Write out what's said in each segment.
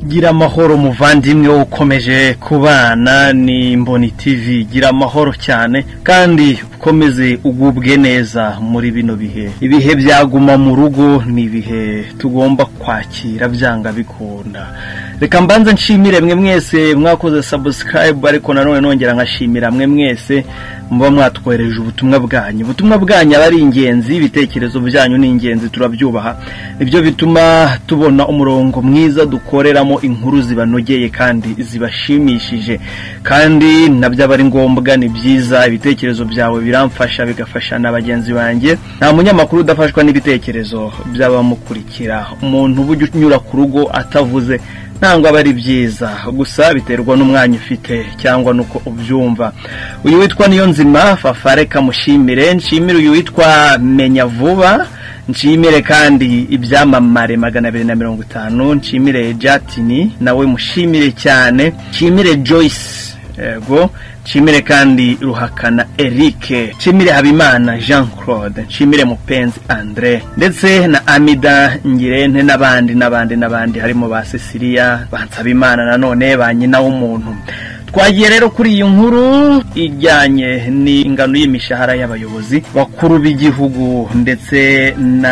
gira amahoro umuvandimwe ukomeje kubana ni mboni TV gira amahoro cyane kandi ukomeze ugubwe neza muri bino bihe ibihe byaguma mu rugo ni ibihe tugomba kwakira byanga bikunda reka mbanze nshimire mwe mwese mwakoze sabusikarayibu ariko nanone nongera nkashimira mwe mwese muba mwatwohereje ubutumwa bwanyu ubutumwa bwanyu aba ari ingenzi ibitekerezo byanyu ni ingenzi turabyubaha nibyo bituma tubona umurongo mwiza dukoreramo inkuru zibanogeye kandi zibashimishije kandi nabyo aba ari ngombwa ni byiza ibitekerezo byawe biramfasha bigafasha na bagenzi banjye nta munyamakuru udafashwa n'ibitekerezo by'abamukurikira umuntu uba ujya unyura ku rugo atavuze ntabwo aba ari byiza gusa biterwa n'umwanya ufite cyangwa nuko ubyumva uyu witwa niyo nzima fafare kamushimire nshimire uyu witwa menya vuba nshimire kandi ibyamamare magana abiri na mirongo itanu nshimire jatini nawe mushimire cyane nshimire joyce yego nshimire kandi ruhakana erike nshimire habimana jean claude nshimire mupenzi andre ndetse na amida ngirente n'abandi n'abandi n'abandi harimo ba cecilia bansabimana nanone ba nyina w'umuntu twagiye rero kuri iyi nkuru ijyanye n'ingano y'imishahara y'abayobozi bakuru b'igihugu ndetse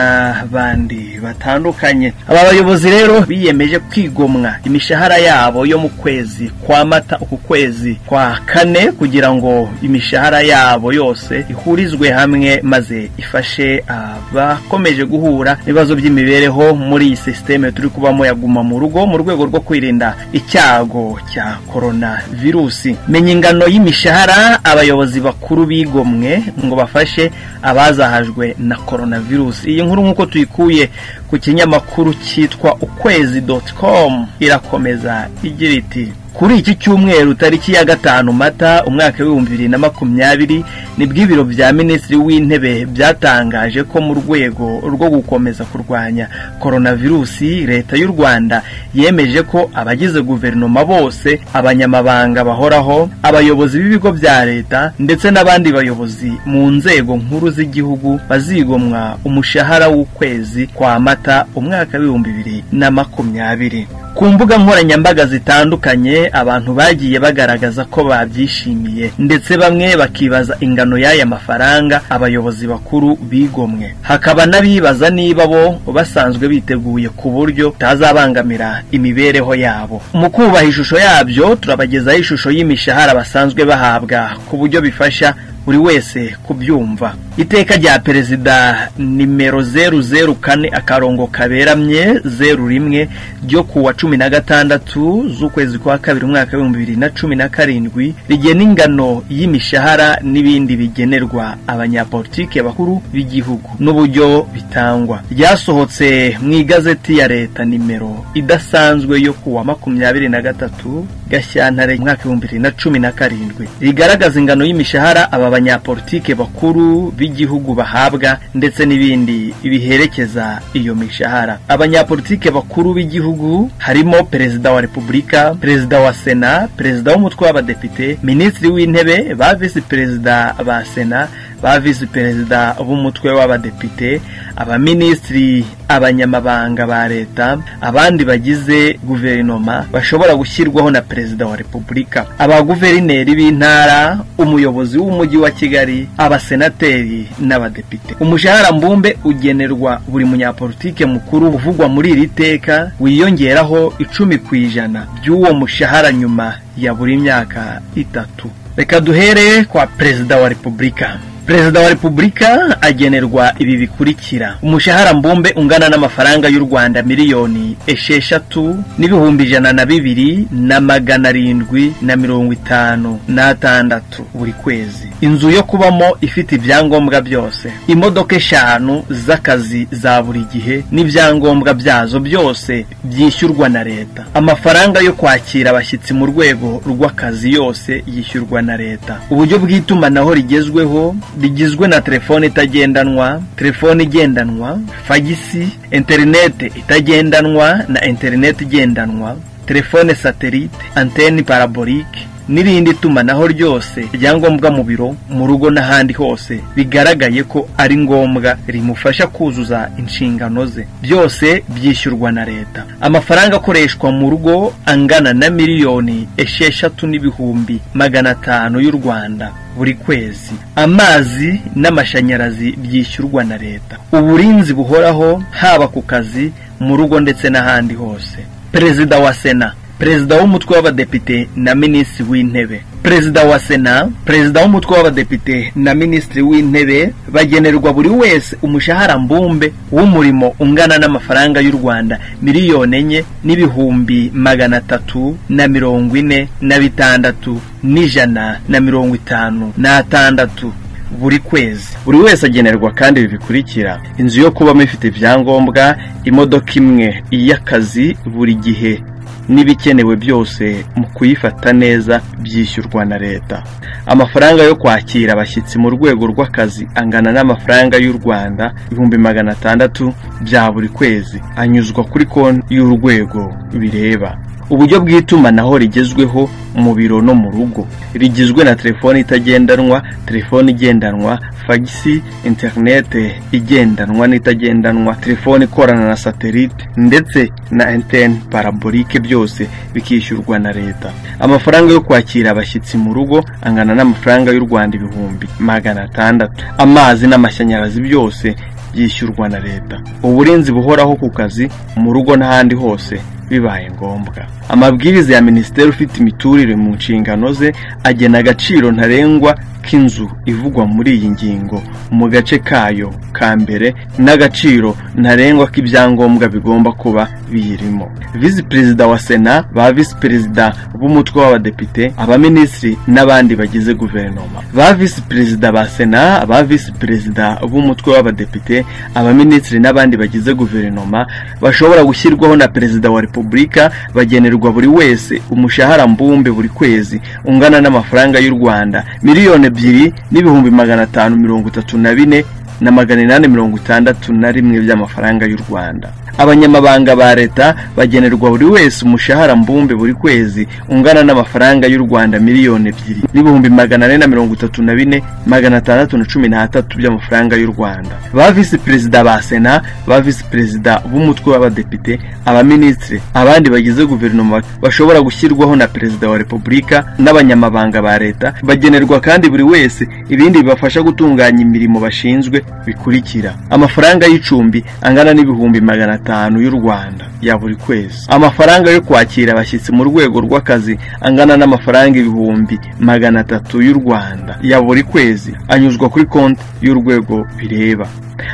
n'abandi batandukanye aba bayobozi rero biyemeje kwigomwa imishahara yabo yo mu kwezi kwa mata uku kwezi kwa kane kugira ngo imishahara yabo yose ihurizwe hamwe maze ifashe abakomeje guhura n'ibibazo by'imibereho muri iyi sisiteme turi kubamo yaguma mu rugo mu rwego rwo kwirinda icyago cya korona virusi menya ingano y'imishahara abayobozi bakuru bigomwe ngo bafashe abazahajwe na coronavirus iyi nkuru nk'uko tuyikuye ku kinyamakuru cyitwa ukwezi doti komu irakomeza igira iti kuri iki cyumweru tariki ya gatanu mata umwaka w'ibihumbi bibiri na makumyabiri nibwo ibiro bya minisitiri w'intebe byatangaje ko mu rwego rwo gukomeza kurwanya coronavirusi leta y'u rwanda yemeje ko abagize guverinoma bose abanyamabanga bahoraho abayobozi b'ibigo bya leta ndetse n'abandi bayobozi mu nzego nkuru z'igihugu bazigomwa umushahara w'ukwezi kwa mata umwaka w'ibihumbi bibiri na makumyabiri ku mbuga nkoranyambaga zitandukanye abantu bagiye bagaragaza ko babyishimiye ndetse bamwe bakibaza ingano y'aya mafaranga abayobozi bakuru bigomwe hakaba n'abibaza niba bo basanzwe biteguye ku buryo butazabangamira imibereho yabo mu kubaha ishusho yabyo turabagezaho ishusho y'imishahara basanzwe bahabwa ku buryo bifasha buri wese kubyumva iteka rya perezida nimero zeru zeru kane akarongo kaberamye zeru rimwe ryo kuwa cumi na gatandatu z'ukwezi kwa kabiri umwaka w'ibihumbi bibiri na cumi na karindwi rigena ingano y'imishahara n'ibindi bigenerwa abanyapolitike bakuru b'igihugu n'uburyo bitangwa ryasohotse mu igazeti ya leta nimero idasanzwe yo kuwa makumyabiri na gatatu gashyantare umwaka w'ibihumbi bibiri na cumi na karindwi rigaragaza ingano y'imishahara aba banyapolitike bakuru b'igihugu bahabwa ndetse n'ibindi biherekeza iyo mishahara abanyapolitike bakuru b'igihugu harimo perezida wa repubulika perezida wa sena perezida w'umutwe w'abadepite minisitiri w'intebe ba visi perezida ba sena ba visi perezida b'umutwe w'abadepite abaminisitiri abanyamabanga ba leta abandi bagize guverinoma bashobora gushyirwaho na perezida wa repubulika abaguverineri b'intara umuyobozi w'umujyi wa kigali abasenateri n'abadepite umushahara mbumbe ugenerwa buri munyapolitike mukuru uvugwa muri iri teka wiyongeraho icumi ku ijana by'uwo mushahara nyuma ya buri myaka itatu reka duhere kwa perezida wa repubulika perezida wa repubulika agenerwa ibi bikurikira umushahara mbumbe ungana n'amafaranga y'u rwanda miliyoni esheshatu n'ibihumbi ijana na bibiri na magana arindwi na mirongo itanu n'atandatu buri kwezi inzu yo kubamo ifite ibyangombwa byose imodoka eshanu z'akazi za buri gihe n'ibyangombwa byazo byose byishyurwa na leta amafaranga yo kwakira abashyitsi mu rwego rw'akazi yose yishyurwa na leta uburyo bw'itumanaho rigezweho rigizwe na telefone itagendanwa telefone igendanwa fagisi interinete itagendanwa na interinete igendanwa telefone satelite anteni paraborike n'irindi tumanaho ryose ryangombwa mu biro mu rugo n'ahandi hose bigaragaye ko ari ngombwa rimufasha kuzuza inshingano ze byose byishyurwa na leta amafaranga akoreshwa mu rugo angana na miliyoni esheshatu n'ibihumbi magana atanu y'u rwanda buri kwezi amazi n'amashanyarazi byishyurwa na leta uburinzi buhoraho haba ku kazi mu rugo ndetse n'ahandi hose perezida wa sena perezida w'umutwe w'abadepite na minisitiri w'intebe perezida wa sena perezida w'umutwe w'abadepite na minisitiri w'intebe bagenerwa buri wese umushahara mbumbe w'umurimo ungana n'amafaranga y'u rwanda miliyoni enye n'ibihumbi magana atatu na mirongo ine na bitandatu n'ijana na mirongo itanu n'atandatu buri kwezi buri wese agenerwa kandi ibi bikurikira inzu yo kubamo ifite ibyangombwa imodoka imwe y'akazi buri gihe n'ibikenewe byose mu kuyifata neza byishyurwa na leta amafaranga yo kwakira abashyitsi mu rwego rw'akazi angana n'amafaranga y'u rwanda ibihumbi magana atandatu bya buri kwezi anyuzwa kuri konti y'urwego bireba uburyo bw'itumanaho rigezweho mu biro no mu rugo rigizwe na telefoni itagendanwa telefoni igendanwa fagisi interinete igendanwa n'itagendanwa telefoni ikorana na satelite ndetse na enteni parabolike byose bikishyurwa na leta amafaranga yo kwakira abashyitsi mu rugo angana n'amafaranga y'u rwanda ibihumbi magana atandatu amazi n'amashanyarazi byose byishyurwa na leta uburinzi buhoraho ku kazi mu rugo n'ahandi hose bibaye ngombwa amabwiriza ya minisiteri ufite imiturire mu nshingano ze agena agaciro ntarengwa k'inzu ivugwa muri iyi ngingo mu gace kayo ka mbere n'agaciro ntarengwa k'ibyangombwa bigomba kuba biyirimo visi perezida wa sena ba visi perezida b'umutwe w'abadepite abaminisitiri n'abandi bagize guverinoma ba visi perezida ba sena ba visi perezida b'umutwe w'abadepite abaminisitiri n'abandi bagize guverinoma bashobora gushyirwaho na perezida wa repubulika bagenerwa buri wese umushahara mbumbe buri kwezi ungana n'amafaranga y'u rwanda miliyoni ebyiri n'ibihumbi magana atanu mirongo itatu na bine na magana inani mirongo itandatu na rimwe by'amafaranga y'u rwanda abanyamabanga ba leta bagenerwa buri wese umushahara mbumbe buri kwezi ungana n'amafaranga y'u rwanda miliyoni ebyiri n'ibihumbi magana ane na mirongo itatu na bine magana atandatu na cumi n'atatu by'amafaranga y'u rwanda ba visi perezida ba sena ba visi perezida b'umutwe w'abadepite abaminisitiri abandi bagize guverinoma bashobora gushyirwaho na perezida wa repubulika n'abanyamabanga ba leta bagenerwa kandi buri wese ibindi bibafasha gutunganya imirimo bashinzwe bikurikira amafaranga y'icumbi angana n'ibihumbi magana atanu y'u rwanda ya buri kwezi amafaranga yo kwakira abashyitsi mu rwego rw'akazi angana n'amafaranga ibihumbi magana atatu y'u rwanda ya buri kwezi anyuzwa kuri konti y'urwego bireba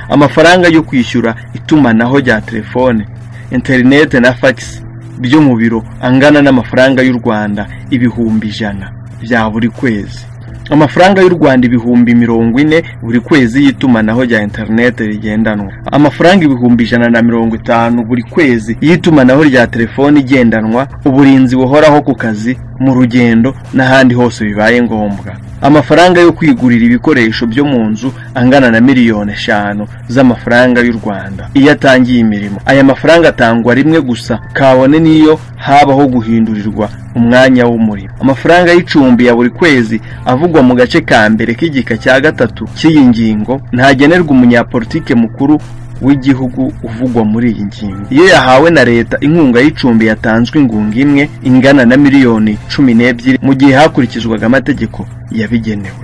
amafaranga yo kwishyura itumanaho rya telefone interinete na fagisi byo mu biro angana n'amafaranga y'u rwanda ibihumbi ijana bya buri kwezi amafaranga y'u rwanda ibihumbi mirongo ine buri kwezi y'itumanaho rya interinete rigendanwa amafaranga ibihumbi ijana na mirongo itanu buri kwezi y'itumanaho rya telefoni igendanwa uburinzi buhoraho ku kazi mu rugendo n'ahandi hose bibaye ngombwa amafaranga yo kwigurira ibikoresho byo mu nzu angana na miliyoni eshanu z'amafaranga y'u rwanda iyo atangiye imirimo aya mafaranga atangwa rimwe gusa kabone n'iyo habaho guhindurirwa umwanya w'umurimo amafaranga y'icumbi ya buri kwezi avugwa mu gace ka mbere k'igika cya gatatu cy'iyi ngingo ntagenerwa umunyapolitike mukuru w'igihugu uvugwa muri iyi ngingo iyo yahawe na leta inkunga y'icumbi yatanzwe ingunga imwe ingana na miliyoni cumi n'ebyiri mu gihe hakurikizwaga amategeko yabigenewe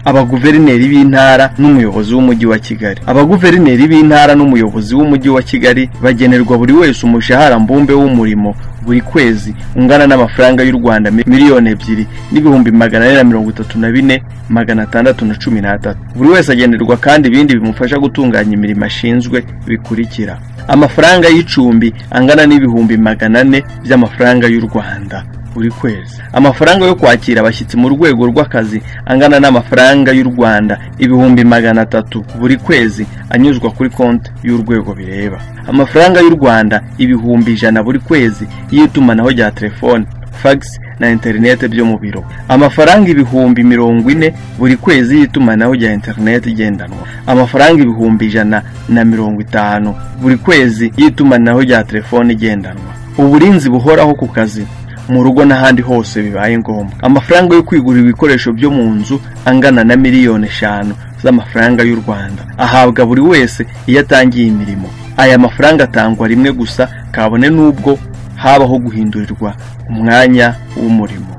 abaguverineri b'intara n'umuyobozi w'umujyi wa kigali abaguverineri b'intara n'umuyobozi w'umujyi wa kigali bagenerwa buri wese umushahara mbumbe w'umurimo buri kwezi ungana n'amafaranga y'u rwanda miliyoni ebyiri n'ibihumbi magana ane na mirongo itatu na bine magana atandatu na cumi n'atatu buri wese agenerwa kandi ibindi bimufasha gutunganya imirimo ashinzwe bikurikira amafaranga y'icumbi angana n'ibihumbi magana ane by'amafaranga y'u rwanda buri kwezi amafaranga yo kwakira abashyitsi mu rwego rw'akazi angana n'amafaranga y'u rwanda ibihumbi magana atatu buri kwezi anyuzwa kuri konti y'urwego bireba amafaranga y'u rwanda ibihumbi ijana buri kwezi y'itumanaho rya telefoni fagisi na interinete byo mu biro amafaranga ibihumbi mirongo ine buri kwezi y'itumanaho rya interinete igendanwa amafaranga ibihumbi ijana na mirongo itanu buri kwezi y'itumanaho rya telefoni igendanwa uburinzi buhoraho ku kazi mu rugo n'ahandi hose bibaye ngombwa amafaranga yo kwigurira ibikoresho byo mu nzu angana na miliyoni eshanu z'amafaranga y'u rwanda ahabwa buri wese iyo atangiye imirimo aya mafaranga atangwa rimwe gusa kabone n'ubwo habaho guhindurirwa umwanya w'umurimo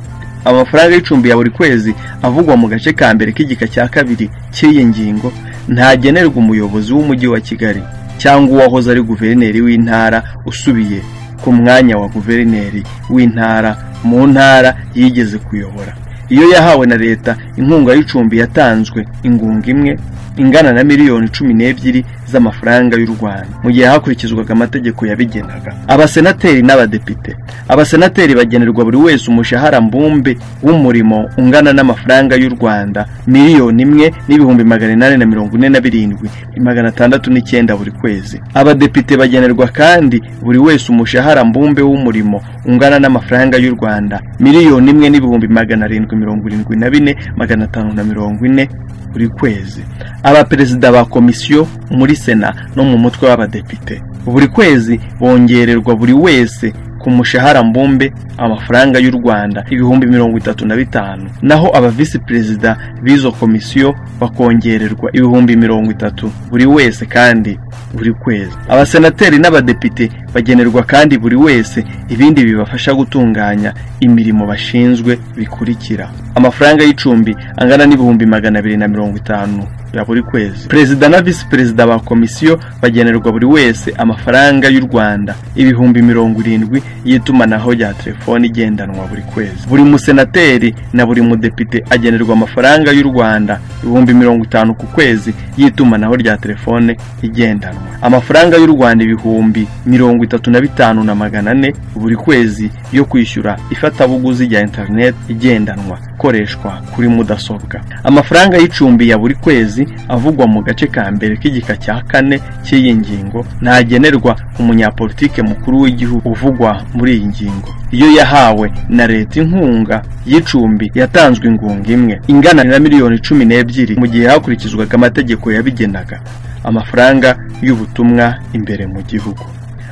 amafaranga y'icumbi ya buri kwezi avugwa mu gace ka mbere k'igika cya kabiri cy'iyi ngingo ntagenerwa umuyobozi w'umujyi wa kigali cyangwa uwahoze ari guverineri w'intara usubiye ku mwanya wa guverineri w'intara mu ntara yigeze kuyobora iyo yahawe na leta inkunga y'icumbi yatanzwe ingunga imwe ingana na miliyoni cumi n'ebyiri z'amafaranga y'u rwanda mu gihe hakurikizwaga amategeko yabigenaga abasenateri n'abadepite abasenateri bagenerwa buri wese umushahara mbumbe w'umurimo ungana n'amafaranga y'u rwanda miliyoni imwe n'ibihumbi magana inani na mirongo ine na birindwi magana atandatu n'icyenda buri kwezi abadepite bagenerwa kandi buri wese umushahara mbumbe w'umurimo ungana n'amafaranga y'u rwanda miliyoni imwe n'ibihumbi magana arindwi mirongo irindwi na bine magana atanu na mirongo ine buri kwezi abaperezida ba komisiyo muri sena no mu mutwe w'abadepite buri kwezi bongererwa buri wese ku mushahara mbumbe amafaranga y'u rwanda ibihumbi mirongo itatu na bitanu naho abavisi perezida b'izo komisiyo bakongererwa ibihumbi mirongo itatu buri wese kandi buri kwezi abasenateri n'abadepite bagenerwa kandi buri wese ibindi bibafasha gutunganya imirimo bashinzwe bikurikira amafaranga y'icumbi angana n'ibihumbi magana abiri na mirongo itanu ya buri kwezi perezida na visi perezida ba komisiyo bagenerwa buri wese amafaranga y'u rwanda ibihumbi mirongo irindwi y'itumanaho rya telefoni igendanwa buri kwezi buri musenateri na buri mudepite agenerwa amafaranga y'u rwanda ibihumbi mirongo itanu ku kwezi y'itumanaho rya telefone igendanwa amafaranga y'u rwanda ibihumbi mirongo itatu na bitanu na magana ane buri kwezi yo kwishyura ifatabuguzi rya interineti igendanwa ikoreshwa kuri mudasobwa amafaranga y'icumbi ya buri kwezi avugwa mu gace ka mbere k'igika cya kane cy'iyi ngingo ntagenerwa umunyapolitike mukuru w'igihugu uvugwa muri iyi ngingo iyo yahawe na leta inkunga y'icumbi yatanzwe ingunga imwe ingana na miliyoni cumi n'ebyiri mu gihe hakurikizwaga amategeko yabigenaga amafaranga y'ubutumwa imbere mu gihugu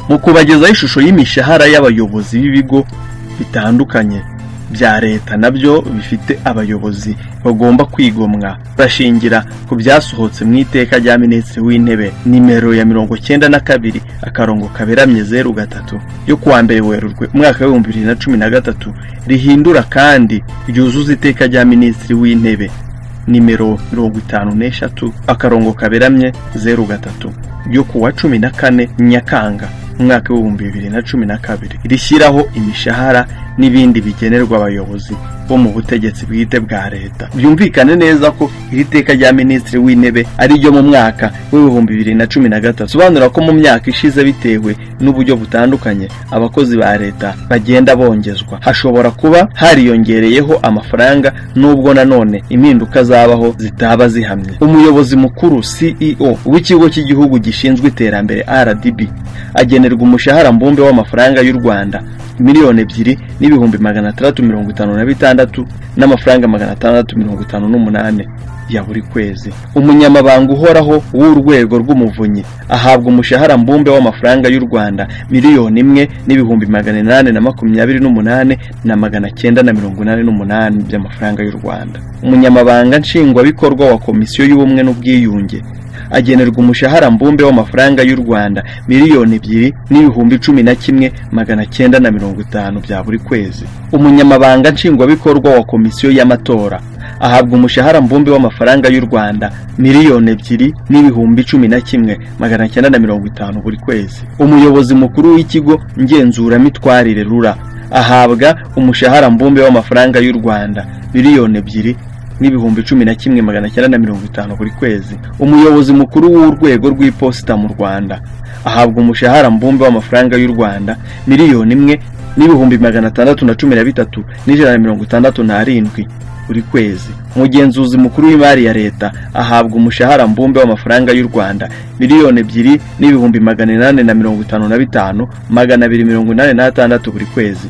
mu kubagezaho ishusho y'imishahara y'abayobozi b'ibigo bitandukanye bya leta nabyo bifite abayobozi bagomba kwigomwa bashingira ku byasohotse mu iteka rya minisitiri w'intebe nimero ya mirongo cyenda na kabiri akarongo kaberamye zeru gatatu yo kuwa mbere werurwe umwaka w'ibihumbi bibiri na cumi na gatatu rihindura kandi ryuzuza iteka rya minisitiri w'intebe nimero mirongo itanu n'eshatu akarongo kaberamye zeru gatatu ryo kuwa cumi na kane nyakanga umwaka w'ibihumbi bibiri na cumi na kabiri rishyiraho imishahara n'ibindi bigenerwa abayobozi bo mu butegetsi bwite bwa leta byumvikane neza ko iri teka rya minisitiri w'intebe ari ryo mu mwaka w'ibihumbi bibiri na cumi na gatatu bisobanura ko mu myaka ishize bitewe n'uburyo butandukanye abakozi ba leta bagenda bongezwa hashobora kuba hariyongereyeho amafaranga nubwo nanone impinduka zabaho zitaba zihamye umuyobozi mukuru ceo w'ikigo cy'igihugu gishinzwe iterambere rdb agenerwa umushahara mbumbe w'amafaranga y'u rwanda miliyoni ebyiri n'ibihumbi magana atandatu mirongo itanu na bitandatu n'amafaranga magana atandatu mirongo itanu n'umunani ya buri kwezi umunyamabanga uhoraho w'urwego rw'umuvunyi ahabwa umushahara mbumbe w'amafaranga y'u rwanda miliyoni imwe n'ibihumbi magana inani na makumyabiri n'umunani na magana cyenda na mirongo inani n'umunani by'amafaranga y'u rwanda umunyamabanga nshingwabikorwa wa komisiyo y'ubumwe n'ubwiyunge agenerwa umushahara mbumbe w'amafaranga y'u rwanda miliyoni ebyiri n'ibihumbi cumi na kimwe magana cyenda na mirongo itanu bya buri kwezi umunyamabanga nshingwabikorwa wa komisiyo y'amatora ahabwa umushahara mbumbe w'amafaranga y'u rwanda miliyoni ebyiri n'ibihumbi cumi na kimwe magana cyenda na mirongo itanu buri kwezi umuyobozi mukuru w'ikigo ngenzuramitwarire rura ahabwa umushahara mbumbe w'amafaranga y'u rwanda miliyoni ebyiri n'ibihumbi cumi na kimwe magana cyenda na mirongo itanu buri kwezi umuyobozi mukuru w'urwego rw'iposita mu rwanda ahabwa umushahara mbumbe w'amafaranga y'u rwanda miliyoni imwe n'ibihumbi magana atandatu na cumi na bitatu n'ijana na mirongo itandatu n'arindwi buri kwezi umugenzuzi mukuru w'imari ya leta ahabwa umushahara mbumbe w'amafaranga y'u rwanda miliyoni ebyiri n'ibihumbi magana inani na mirongo itanu na bitanu magana abiri mirongo inani n'atandatu buri kwezi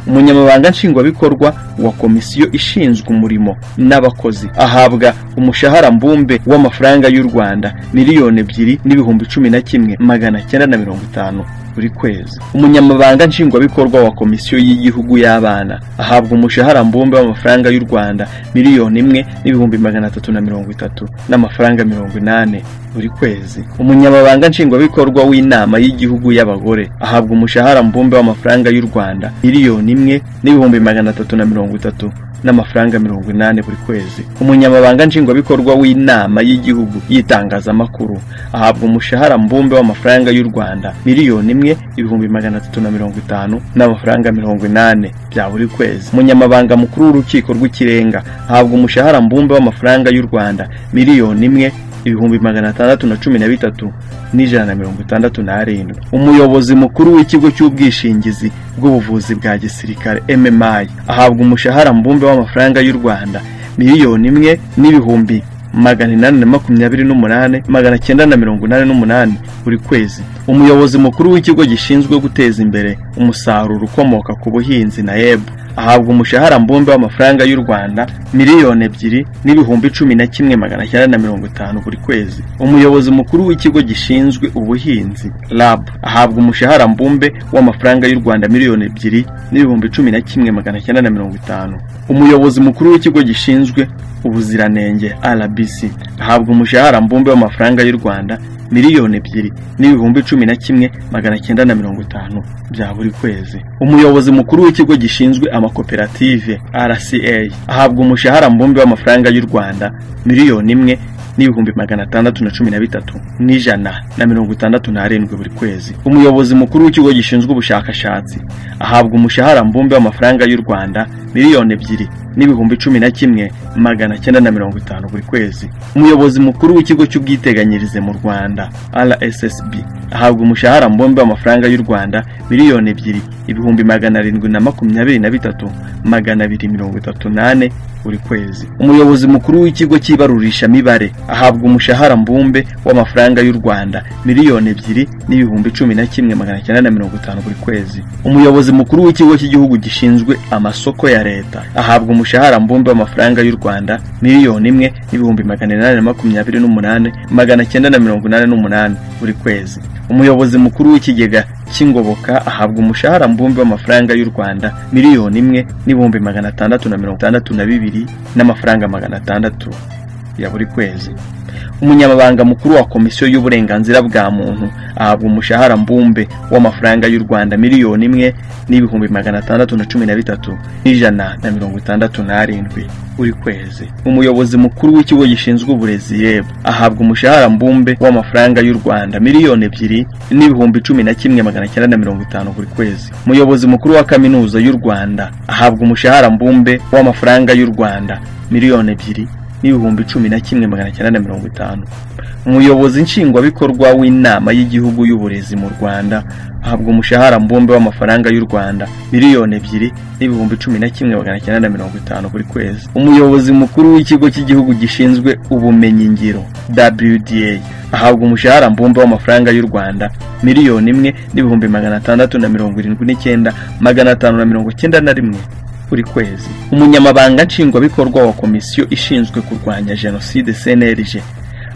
umunyamabanga nshingwabikorwa wa komisiyo ishinzwe umurimo n'abakozi ahabwa umushahara mbumbe w'amafaranga y'u rwanda miliyoni ebyiri n'ibihumbi cumi na kimwe magana cyenda na mirongo itanu buri kwezi umunyamabanga nshingwabikorwa wa komisiyo y'igihugu y'abana ahabwa umushahara mbumbe w'amafaranga y'u rwanda miliyoni imwe n'ibihumbi magana atatu na mirongo itatu n'amafaranga mirongo inani buri kwezi umunyamabanga nshingwabikorwa w'inama y'igihugu y'abagore ahabwa umushahara mbumbe w'amafaranga y'u rwanda miliyoni imwe n'ibihumbi magana atatu na mirongo itatu n'amafaranga mirongo inani buri kwezi umunyamabanga nshingwabikorwa w'inama y'igihugu y'itangazamakuru ahabwa umushahara mbumbe w'amafaranga y'u rwanda miliyoni imwe ibihumbi magana atatu na mirongo itanu n'amafaranga mirongo inani bya buri kwezi umunyamabanga mukuru w'urukiko rw'ikirenga ahabwa umushahara mbumbe w'amafaranga y'u rwanda miliyoni imwe ibihumbi magana atandatu na cumi na bitatu n'ijana na mirongo itandatu n'arindwi umuyobozi mukuru w'ikigo cy'ubwishingizi bw'ubuvuzi bwa gisirikare mmi ahabwa umushahara mbumbe w'amafaranga y'u rwanda miliyoni imwe n'ibihumbi magana inani na makumyabiri n'umunani magana cyenda na mirongo inani n'umunani buri kwezi umuyobozi mukuru w'ikigo gishinzwe guteza imbere umusaruro ukomoka ku buhinzi na ebu ahabwa umushahara mbumbe w'amafaranga y'u rwanda miliyoni ebyiri n'ibihumbi cumi na kimwe magana cyenda na mirongo itanu buri kwezi umuyobozi mukuru w'ikigo gishinzwe ubuhinzi rab ahabwa umushahara mbumbe w'amafaranga y'u rwanda miliyoni ebyiri n'ibihumbi cumi na kimwe magana cyenda na mirongo itanu umuyobozi mukuru w'ikigo gishinzwe ubuziranenge rbc ahabwa umushahara mbumbe w'amafaranga y'u rwanda miliyoni ebyiri n'ibihumbi cumi na kimwe magana cyenda na mirongo itanu bya buri kwezi umuyobozi mukuru w'ikigo gishinzwe amakoperative rca ahabwa umushahara mbumbe w'amafaranga y'u rwanda miliyoni imwe n'ibihumbi magana atandatu na cumi na bitatu n'ijana na mirongo itandatu n'arindwi buri kwezi umuyobozi mukuru w'ikigo gishinzwe ubushakashatsi ahabwa umushahara mbumbe w'amafaranga y'u rwanda miliyoni ebyiri n'ibihumbi cumi na kimwe magana cyenda na mirongo itanu buri kwezi umuyobozi mukuru w'ikigo cy'ubwiteganyirize mu rwanda rssb ahabwa umushahara mbumbe w'amafaranga y'u rwanda miliyoni ebyiri ibihumbi magana arindwi na makumyabiri na bitatu magana abiri mirongo itatu n'ane buri kwezi umuyobozi mukuru w'ikigo cy'ibarurishamibare ahabwa umushahara mbumbe w'amafaranga y'u rwanda miliyoni ebyiri n'ibihumbi cumi na kimwe magana cyenda na mirongo itanu buri kwezi umuyobozi mukuru w'ikigo cy'igihugu gishinzwe amasoko ya leta ahabwa umushahara mbumbe w'amafaranga y'u rwanda miliyoni imwe n'ibihumbi magana inani na makumyabiri n'umunani magana cyenda na mirongo inani n'umunani buri kwezi umuyobozi mukuru w'ikigega cy'ingoboka ahabwa umushahara mbumbe w'amafaranga y'u rwanda miliyoni imwe n'ibihumbi magana atandatu na mirongo itandatu na bibiri n'amafaranga magana atandatu ya buri kwezi umunyamabanga mukuru wa komisiyo y'uburenganzira bwa muntu ahabwa umushahara mbumbe w'amafaranga y'u rwanda miliyoni imwe n'ibihumbi magana atandatu na cumi na bitatu n'ijana na mirongo itandatu n'arindwi buri kwezi umuyobozi mukuru w'ikigo gishinzwe uburezi reb ahabwa umushahara mbumbe w'amafaranga y'u rwanda miliyoni ebyiri n'ibihumbi cumi na kimwe magana cyenda na mirongo itanu buri kwezi umuyobozi mukuru wa kaminuza y'u rwanda ahabwa umushahara mbumbe w'amafaranga y'u rwanda miliyoni ebyiri n'ibihumbi cumi na kimwe magana cyenda na mirongo itanu umuyobozi nshingwabikorwa w'inama y'igihugu y'uburezi mu rwanda ahabwa umushahara mbumbe w'amafaranga y'u rwanda miliyoni ebyiri n'ibihumbi cumi na kimwe magana cyenda na mirongo itanu buri kwezi umuyobozi mukuru w'ikigo cy'igihugu gishinzwe ubumenyingiro wda ahabwa umushahara mbumbe w'amafaranga y'u rwanda miliyoni imwe n'ibihumbi magana atandatu na mirongo irindwi n'icyenda magana atanu na mirongo icyenda na rimwe buri kwezi umunyamabanga nshingwabikorwa wa komisiyo ishinzwe kurwanya jenoside cnlg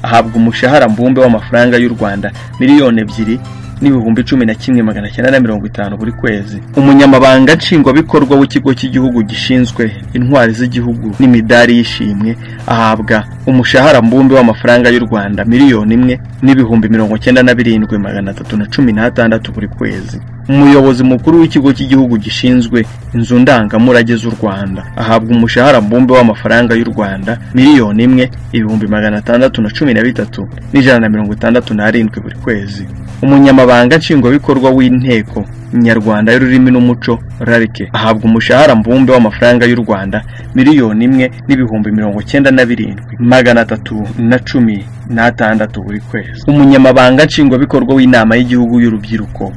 ahabwa umushahara mbumbe w'amafaranga y'u rwanda miliyoni ebyiri n'ibihumbi cumi na kimwe magana cyenda na mirongo itanu buri kwezi umunyamabanga nshingwabikorwa w'ikigo cy'igihugu gishinzwe intwari z'igihugu n'imidari y'ishimwe ahabwa umushahara mbumbe w'amafaranga y'u rwanda miliyoni imwe n'ibihumbi mirongo cyenda na birindwi magana atatu na cumi n'atandatu buri kwezi umuyobozi mukuru w'ikigo cy'igihugu gishinzwe inzu ndangamurage z'u rwanda ahabwa umushahara mbumbe w'amafaranga y'u rwanda miliyoni imwe ibihumbi magana atandatu na cumi na bitatu n'ijana na mirongo itandatu n'arindwi buri kwezi umunyamabanga nshingwabikorwa w'inteko nyarwanda y'ururimi n'umuco rarike ahabwa umushahara mbumbe w'amafaranga y'u rwanda miliyoni imwe n'ibihumbi mirongo cyenda na birindwi magana atatu na cumi n'atandatu buri kwezi umunyamabanga nshingwabikorwa w'inama y'igihugu y'urubyiruko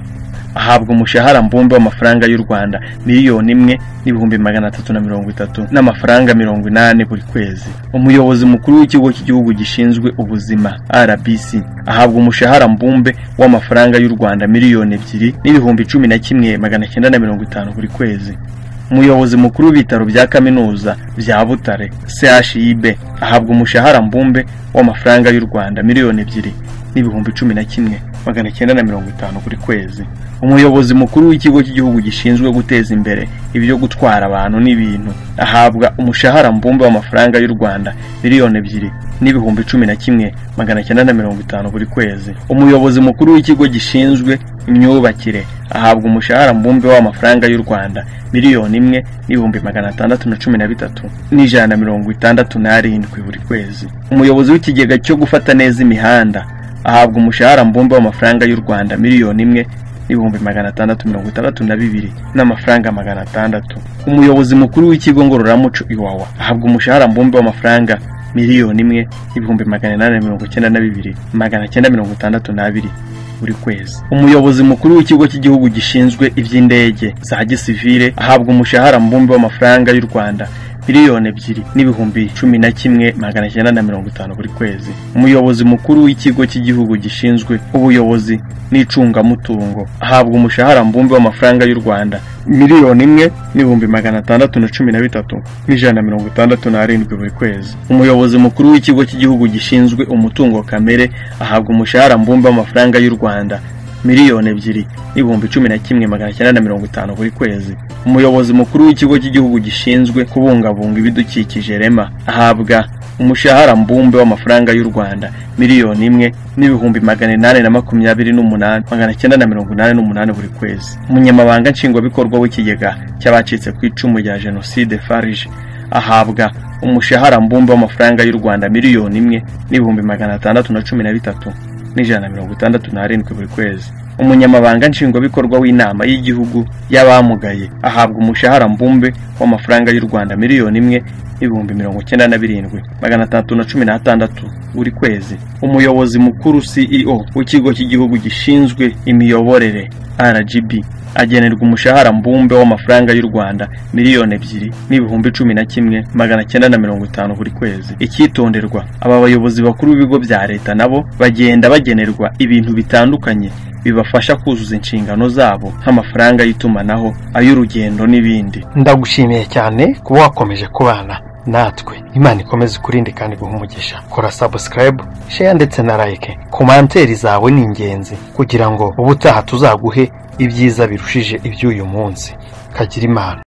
ahabwa umushahara mbumbe w'amafaranga y'u rwanda miliyoni imwe n'ibihumbi magana atatu na mirongo itatu n'amafaranga mirongo inani buri kwezi umuyobozi mukuru w'ikigo cy'igihugu gishinzwe ubuzima rbc ahabwa umushahara mbumbe w'amafaranga y'u rwanda miliyoni ebyiri n'ibihumbi cumi na kimwe magana cyenda na mirongo itanu buri kwezi umuyobozi mukuru w'ibitaro bya kaminuza bya butare chib ahabwa umushahara mbumbe w'amafaranga y'u rwanda miliyoni ebyiri n'ibihumbi cumi na kimwe magana cyenda na mirongo itanu buri kwezi umuyobozi mukuru w'ikigo cy'igihugu gishinzwe guteza imbere ibyo gutwara abantu n'ibintu ahabwa umushahara mbumbe w'amafaranga y'u rwanda miliyoni ebyiri n'ibihumbi cumi na kimwe magana cyenda na mirongo itanu buri kwezi umuyobozi mukuru w'ikigo gishinzwe imyubakire ahabwa umushahara mbumbe w'amafaranga y'u rwanda miliyoni imwe n'ibihumbi magana atandatu na cumi na bitatu n'ijana na mirongo itandatu n'arindwi buri kwezi umuyobozi w'ikigega cyo gufata neza imihanda ahabwa umushahara mbumbe w'amafaranga y'u rwanda miliyoni imwe n'ibihumbi magana atandatu mirongo itandatu na bibiri n'amafaranga magana atandatu umuyobozi mukuru w'ikigo ngororamuco iwawa ahabwa umushahara mbumbe w'amafaranga miliyoni imwe n'ibihumbi magana inani na mirongo icyenda na bibiri magana cyenda mirongo itandatu n'abiri buri kwezi umuyobozi mukuru w'ikigo cy'igihugu gishinzwe iby'indege za gisivile ahabwa umushahara mbumbe w'amafaranga y'u rwanda miliyoni ebyiri n'ibihumbi cumi na kimwe magana cyenda na mirongo itanu buri kwezi umuyobozi mukuru w'ikigo cy'igihugu gishinzwe ubuyobozi n'icungamutungo ahabwa umushahara mbumbe w'amafaranga y'u rwanda miliyoni imwe n'ibihumbi magana atandatu na cumi na bitatu n'ijana na mirongo itandatu n'arindwi buri kwezi umuyobozi mukuru w'ikigo cy'igihugu gishinzwe umutungo kamere ahabwa umushahara mbumbe w'amafaranga y'u rwanda miliyoni ebyiri n'ibihumbi cumi na kimwe magana cyenda na mirongo itanu buri kwezi umuyobozi mukuru w'ikigo cy'igihugu gishinzwe kubungabunga ibidukikije rema ahabwa umushahara mbumbe w'amafaranga y'u rwanda miliyoni imwe n'ibihumbi magana inani na makumyabiri n'umunani magana cyenda na mirongo inani n'umunani buri kwezi umunyamabanga nshingwabikorwa w'ikigega cy'abacitse ku icumu rya jenoside farije ahabwa umushahara mbumbe w'amafaranga y'u rwanda miliyoni imwe n'ibihumbi magana atandatu na cumi na bitatu n'ijana na mirongo itandatu n'arindwi buri kwezi umunyamabanga nshingwabikorwa w'inama y'igihugu y'abamugaye ahabwa umushahara mbumbe w'amafaranga y'u rwanda miliyoni imwe n'ibihumbi mirongo icyenda na birindwi magana atandatu na cumi n'atandatu buri kwezi umuyobozi mukuru ceo w'ikigo cy'igihugu gishinzwe imiyoborere rgb agenerwa umushahara mbumbe w'amafaranga y'u rwanda miliyoni ebyiri n'ibihumbi cumi na kimwe magana cyenda na mirongo itanu buri kwezi icyitonderwa aba bayobozi bakuru b'ibigo bya leta nabo bagenda bagenerwa ibintu bitandukanye bibafasha kuzuza inshingano zabo nk'amafaranga y'itumanaho ay'urugendo n'ibindi ndagushimiye cyane kuba wakomeje kubana natwe imana ikomeze ikurinde kandi guha umugisha kora sabusikarayibu sheya ndetse na like komanteri zawe ni ingenzi kugira ngo ubutaha tuzaguhe ibyiza birushije iby'uyu munsi kagira imana